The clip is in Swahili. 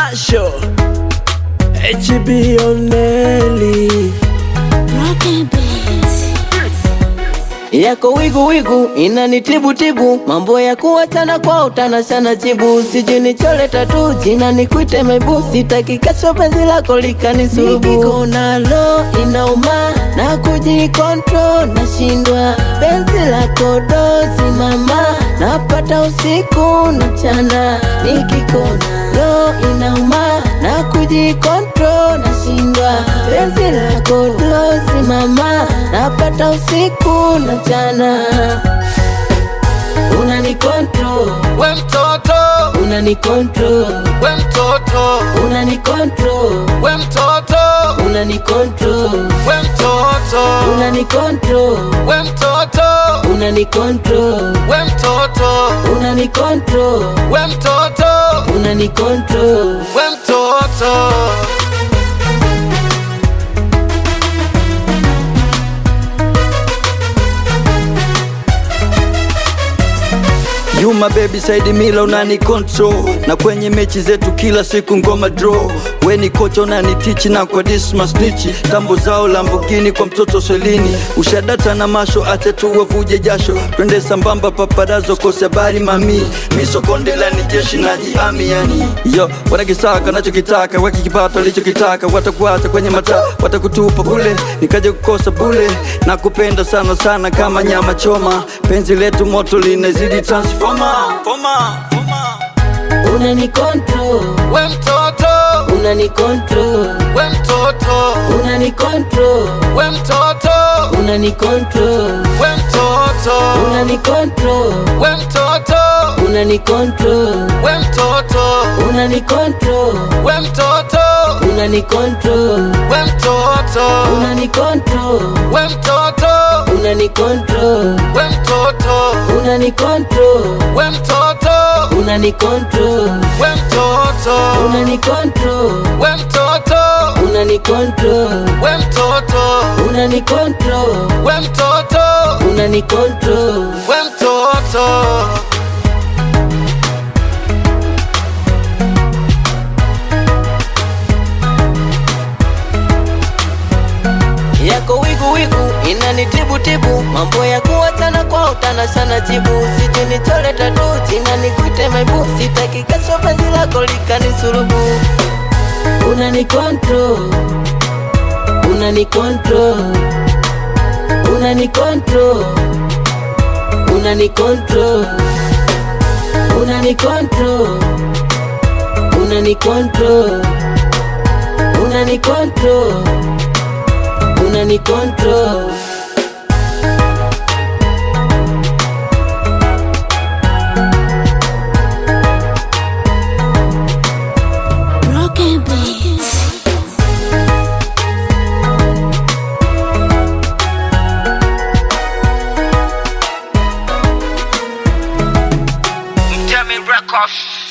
Masho HB Oneli yako wigu wigu inanitibu tibu mambo ya kuachana kwa utanashana jibu sijui chole tatu jina nikuite mebu sitaki kesho penzi lako likanisurubu Niko nalo inauma na kujikontrol nashindwa penzi lako dozi mama napata usiku na mchana nikikona lo inauma na kujikontrol nashindwa penzi lako dozi mama napata usiku na mchana unanikontrol we mtoto, unanikontrol we mtoto, unanikontrol we mtoto, unanikontrol we mtoto, unanikontrol we mtoto, unanikontrol we mtoto, unanikontrol we mtoto, unanikontrol we mtoto. You my baby Saidi Mila unani control na kwenye mechi zetu kila siku ngoma draw. We ni kocha unani teach na kwa dismas nichi tambo zao Lamborghini kwa mtoto swelini ushadata na masho acha tu wavuje jasho twende sambamba paparazo kose habari mami misokondela ni jeshi na jiami yani yo wanakisaka nachokitaka wakikipata walichokitaka watakuacha kwenye mataa watakutupa kule nikaja kukosa bule na kupenda sana sana kama nyama choma penzi letu moto linazidi transforma Forma, forma. unanikontrol We mtoto, unanikontrol we mtoto, unanikontrol we mtoto, unanikontrol we mtoto, unanikontrol we mtoto, unanikontrol we mtoto, unanikontrol we mtoto, unanikontrol we mtoto, unanikontrol we mtoto, unanikontrol we mtoto, unanikontrol we mtoto, unanikontrol we mtoto, unanikontrol we mtoto, unanikontrol we mtoto, unanikontrol we mtoto, unanikontrol we mtoto. yako wigu wigu inanitibu tibu mambo ya kuachana kwa utanashana jibu sijui chole tatu jina nikuite mebu sitaki kesho penzi lako likanisurubu unanikontrol unanikontrol unanikontrol unanikontrol unanikontrol unanikontrol unanikontrol unanikontrol Broken beats. Tell me records.